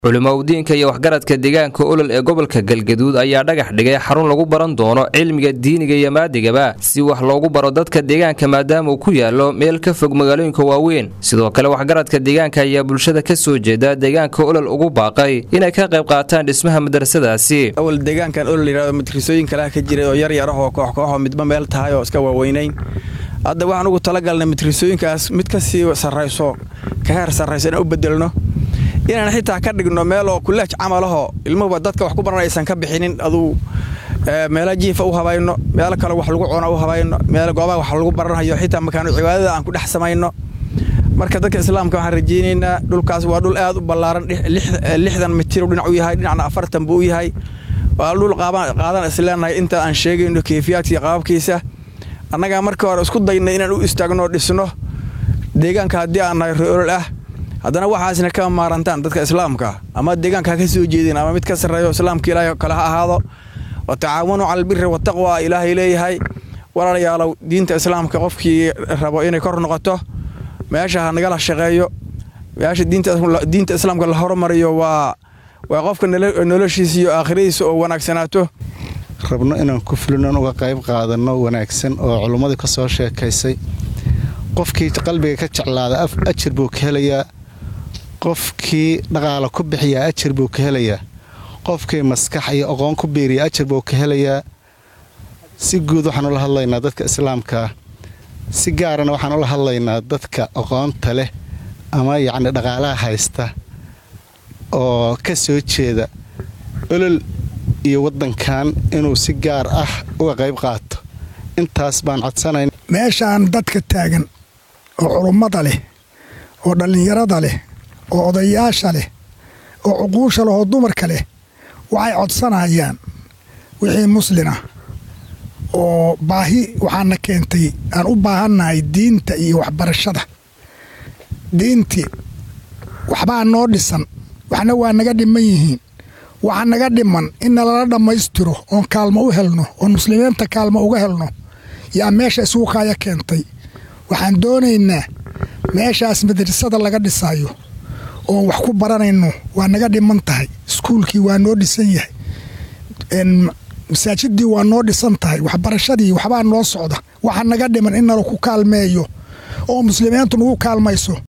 culimaudiinka iyo waxgaradka deegaanka olol ee gobolka galgaduud ayaa dhagax dhigay xarun lagu baran doono cilmiga diiniga iyo maadigaba si wax loogu baro dadka deegaanka maadaama uu ku yaalo meel ka fog magaalooyinka waaweyn sidoo kale waxgaradka deegaanka ayaa bulshada ka soo jeeda deegaanka olol ugu baaqay inay ka qayb qaataan dhismaha madrasadaasi awal deegaankan olol yidhahdo madrisooyin kalaha ka jiray oo yar yarah oo koox kooxoo midba meel tahay oo iska waaweynayn hadda waxaan ugu talagalnay madrisooyinkaas mid ka sii sarrayso ka heer sarrayso inaan u bedelno inaan xitaa ka dhigno meel oo kuleej camalahoo ilmuhuba dadka wax ku baran aysan ka bixinin aduu meela jiifa u habayno meelo kale wax lagu cuno u habayno meel goobaha wax lagu baranhayo xitaa makaano cibaadada aan ku dhex samayno marka dadka islaamka waxaan rajaynaynaa dhulkaas waa dhul aad u ballaaran lixdan mitir dhinac u yahay dhinacna afartan buu u yahay waa dhul qaadan isleenahay inta aan sheegayno keyfiyaadkii qaababkiisa annagaa markii hore isku daynay inaan u istaagno dhisno deegaanka haddii aan nahay reolol ah haddana waxaasna ka maarantaan dadka islaamka ama deegaanka ha ka soo jeedin ama mid ka sarreeyo islaamka ilaahay kale ha ahaado wa tacaawanu cala albiri wataqwa ilaahay leeyahay walaalayaalow diinta islaamka qofkii rabo inay kor noqoto meesha ha nagala shaqeeyo meesha diinta islaamka la hormariyo waa waa qofka noloshiisa iyo aakhiradiisa oo wanaagsanaato rabno inaan ku fulinon uga qayb qaadanno wanaagsan oo culummadii ka soo sheekaysay qofkii qalbiga ka jeclaada ajir buu ka helayaa qofkii dhaqaala ku bixiyaa ajir buu ka helayaa qofkii maskax iyo aqoon ku biiriya ajir buu ka helayaa si guud waxaan ula hadlaynaa dadka islaamkaa si gaarana waxaan ula hadlaynaa dadka aqoonta leh ama yacni dhaqaalaha haysta oo ka soo jeeda olol iyo waddankan inuu si gaar ah uga qayb qaato intaas baan codsanayn meeshaan dadka taagan oo culummada leh oo dhallinyarada leh oo odayaasha leh oo cuquusha leh oo dumarka leh waxay codsanayaan wixii muslina oo baahi waxaana keentay aan u baahannahay diinta iyo waxbarashada diintii waxbaa noo dhisan waxna waa naga dhiman yihiin waxa naga dhiman in nalala dhammaystiro oon kaalmo u helno oon muslimiinta kaalmo uga helno yaa meesha isugu kaaya keentay waxaan doonaynaa meeshaas madrasada laga dhisayo oon wax ku baranayno waa naga dhiman tahay iskuulkii waa noo dhisan yahay masaajidii waa noo dhisan tahay waxbarashadii waxbaa noo socda waxa naga dhiman in nala ku kaalmeeyo oo muslimiintu nagu kaalmayso